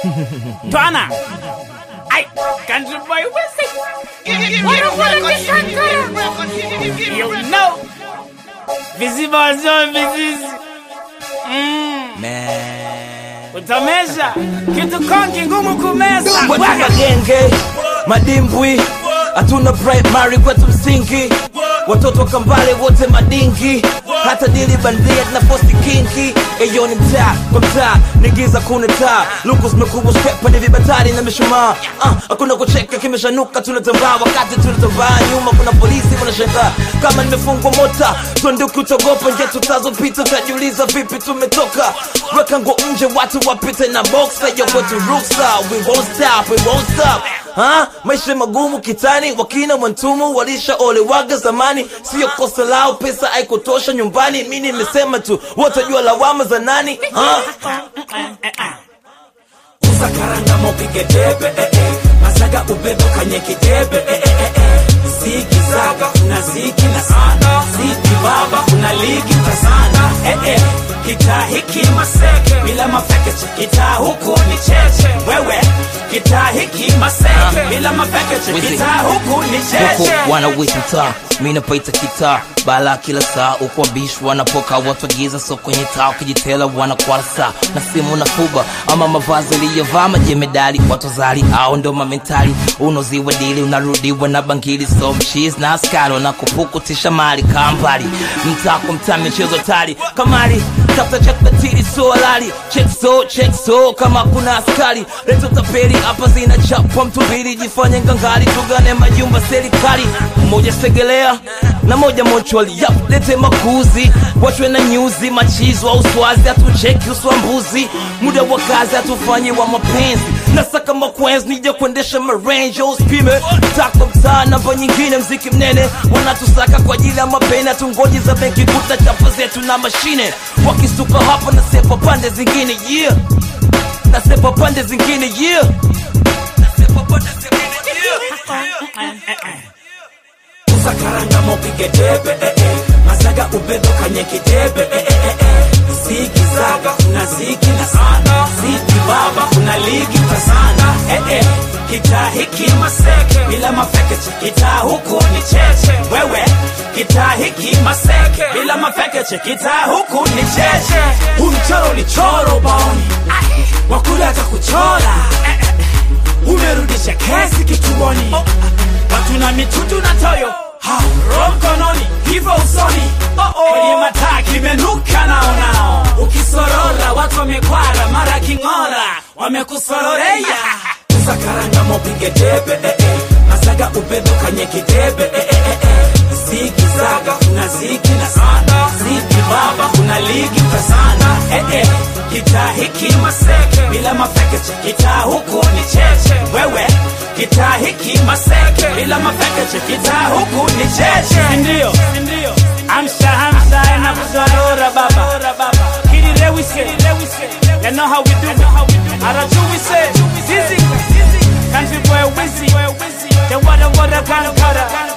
Twana. Ay, country boy, what's it? What up, what up, this country? You know. Visible zone, vizizi. Mm. Man. Utameza. Kitu konki ngumu kumeza. Watu Waga. magenge, madimbwi, hatuna primary kwetu msingi, watoto wa kambale wote madingi, hata dili bandia na posti kinki. Eyo ni mtaa kwa mtaa, ni giza kuna taa, luku zimekubwa stepa ni vibatari na mishumaa. Ah, hakuna kucheka kimeshanuka, tunatambaa wakati tunatambaa nyuma, kuna polisi wanashangaa kama nimefungwa mota, tuanduki utogopa nje tutazopita, utajiuliza vipi tumetoka. Weka nguo nje, watu wapite na boxa, yo kwetu ruksa, we won't stop, we won't stop. Ha? Maisha magumu kitani, wakina mwantumu walishaolewaga zamani, sio kosa lao, pesa haikutosha nyumbani. Mi nimesema tu, watajua lawama za nani? Ha? uza karanga mopige debe eh, eh. masaga ubebe kanye kidebe eh, eh, eh, eh. ziki zaga kuna ziki na sana ziki baba kuna ligi tasana eh, eh. kitaa hiki maseke bila mafekeche kitaa huku ni cheche wewe kitaa hiki maseke bila mafekeche Wizi. kitaa huku ni cheche huku wanawita mtaa mi napaita kitaa bala kila saa huku wabishi wanapoka watu wagiza so kwenye taa ukijitela wanakwala saa na simu na fuba ama mavazi aliyovaa majemedali watu zali au ndo mamentali unoziwa dili unarudiwa na bangili so mchiz na askari wanakupukutisha mali kambali mtaa kwa mtaa michezo tali kamali tafuta chakatili so halali check so check so kama kuna askari leto tapeli hapa zinachapwa mtu mbili jifanye ngangari tugane majumba serikali mmoja segelea na moja mochwali yap lete makuzi wachwe na nyuzi machizo au swazi hatucheki uswambuzi muda wa kazi hatufanyi wa mapenzi nasaka makwenzi nije kuendesha marange uspime tako mtaa namba nyingine mziki mnene wanatusaka kwa ajili ya mapeni hatungoji za benki kuta chapa zetu na mashine wakisuka hapa nasepa pande zingine yeah nasepa pande zingine yeah nasepa pande zingine yeah uza karanga mopige debe eh, eh. masaga ubebe kanye kidebe eh, eh, eh, eh. ziki zaga kuna ziki na sana ziki baba kuna ligi tasana eh, eh. kitaa hiki maseke bila mafekeche kitaa huku ni cheche wewe kitaa hiki maseke bila mafekeche kitaa huku ni cheche huu mchoro ni choro baoni wakule hata kuchora umerudisha kesi kituoni watu na mitutu na toyo Ha, roho mkononi hivyo usoni kwenye mataa kimenuka naonao ukisorora watu wamekwara mara king'ora wamekusororeya uza karanga mopige debe eh, eh. masaga ubebe kanye kidebe eh, eh, eh, eh. ziki zaga kuna ziki na sana ziki baba kuna ligi tasana eh, eh. kitaa hiki maseke bila mafekeche kitaa huku ni cheche wewe kitaa hiki maseke bila mafekeche kitaa huku ni cheche Ndio. Amsha hamsa na kuzalora baba. Kiri lewise. You know how we do it. Araju we say. Zizi. Country boy wizzy. The water water kankara.